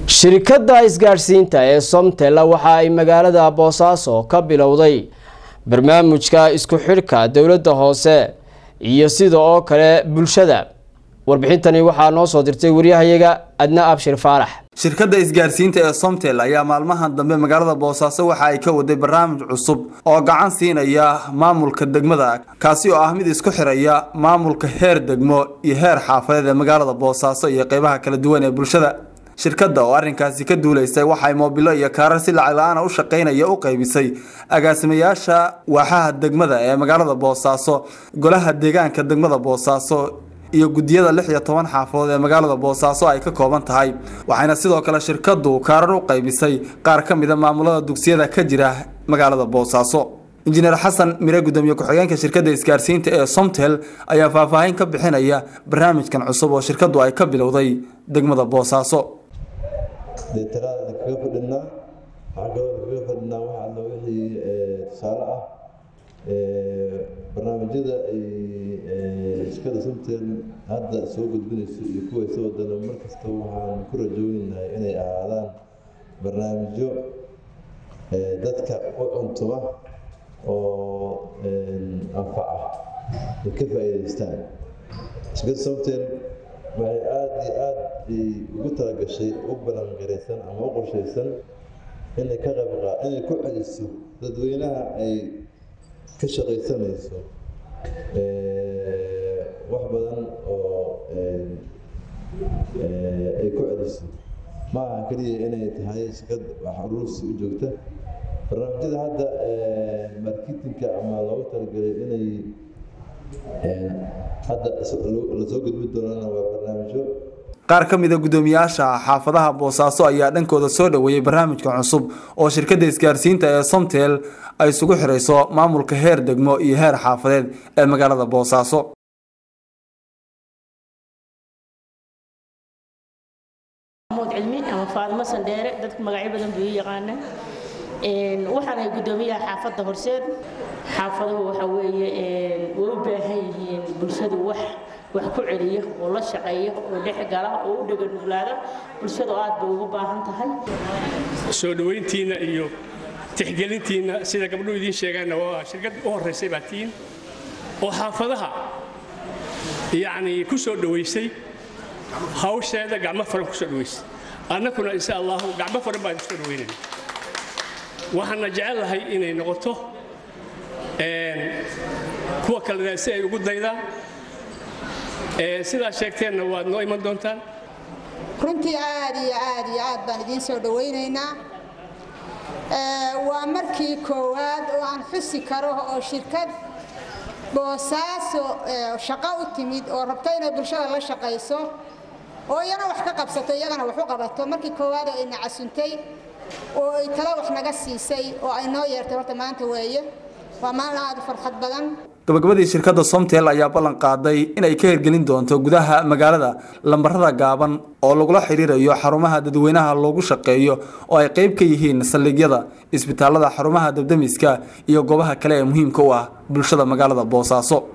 shirkadda isgaadhsiinta ee somtel waxa ay magaalada boosaaso ka bilowday barnaamijka isku xidhka dowladda hoose iyo sida oo kale bulshada warbixintani waxaa noo soo dirtay waryahayaga adna abshir faarax shirkadda isgaarsiinta ee somtel ayaa maalmahan dambe magaalada boosaaso waxa ay ka waday barnaamij cusub oo gacan siinaya maamulka degmada kaasi oo ah mid isku xiraya maamulka heer degmo iyo heer xaafadeed ee magaalada boosaaso iyo qeybaha kala duwan ee bulshada shirkadda oo arrinkaasi ka duulaysay waxay moobilo iyo kaarar si lacag la-aana u shaqaynaya u qaybisay agaasimayaasha waaxaha degmada ee magaalada boosaaso golaha deegaanka degmada boosaaso iyo guddiyada lix iyo toban xaafadood ee magaalada boosaaso ay ka kooban tahay waxayna sidoo kale shirkaddu kaarar u qaybisay qaar ka mida maamulada dugsiyada ka jira magaalada boosaaso injineer xasan mire gudoomiye ku-xigeenka shirkadda isgaarsiinta ee somtel ayaa faahfaahin ka bixinaya barnaamijkan cusub oo shirkaddu ay ka bilowday degmada boosaaso deetaraada kaga fadhinaa waxaa kaloo kaga fadhinaa waxa alla wixii tusaale ah barnaamijyada ay shirkada somtel hadda soo gudbinayso iyo kuway soo wadana mar kasta waxaan ku rajoonahay inay ahaadaan barnaamijyo dadka u cuntuma oo anfaca ay ka faa'iidaystaan shirkada somtel waxay aada iyo aada ugu talagashay u balangaraysan ama u qorshaysan inay ka qayb inay ku celiso dadweynaha ay ka shaqaysanayso wax badan oo ay ku celiso ma aha keliya inay tahay shirkad wax uruursi u joogta barnaamijyada hadda marketinka ama loogu talagalay inay hadda lasoo gudbin doonana waa barnaamijyo qaar ka mida guddoomiyaasha xaafadaha boosaaso ayaa dhankooda soo dhoweeyey barnaamijka cusub oo shirkadda isgaarsiinta ee somtel ay isugu xirayso maamulka heer degmo iyo heer xaafadeed ee magaalada boosaaso cilmi ama faadimo sandheere dadku magacyo badan buu ii yaqaana waxaan ahay guddoomiyaha xaafadda horseed xaafaduhu waxa weeye way u baahan yihiin bulshadu wax wax ku celiya oo la shaqeeya oo dhex gala oo u dhega nuglaada bulshadu aad bay ugu baahan tahay soo dhoweyntiinna iyo tixgelintiinna sida gabdhuhu idiin sheegaanna waa shirkad u horraysay baa tiin oo xaafadaha yacni ku soo dhowaysay hawsheeda gacmo furan ku soo dhowaysay annakuna insha allahu gacmo furan baan isku dhoweynayna waxaana jecelahay inay noqoto kuwa kalena si ay ugu daydaan sidaa sheegteenna waad noo iman doontaan runtii aad iyo aad iyo aad baan idiin soo dhowaynaynaa waa markii koowaad oo aan xusi karo oo shirkad boosaaso shaqo u timid oo rabto inay bulshada la shaqayso oo iyana wax ka qabsato iyagana wax u qabato markii koowaad oo ayna casuntay oo ay tala wax naga siisay oo ay noo yeertay horta maanta weeye waa maalin aad u farxad badan gabagabadii shirkadda somtel ayaa ballan qaaday inay ka hirgelin doonto gudaha magaalada lambarada gaaban oo lagula xiriirayo xarumaha dadweynaha loogu shaqeeyo oo ay qayb ka yihiin saldhigyada isbitaalada xarumaha dabdamiska iyo goobaha kale ee muhiimka u ah bulshada magaalada boosaaso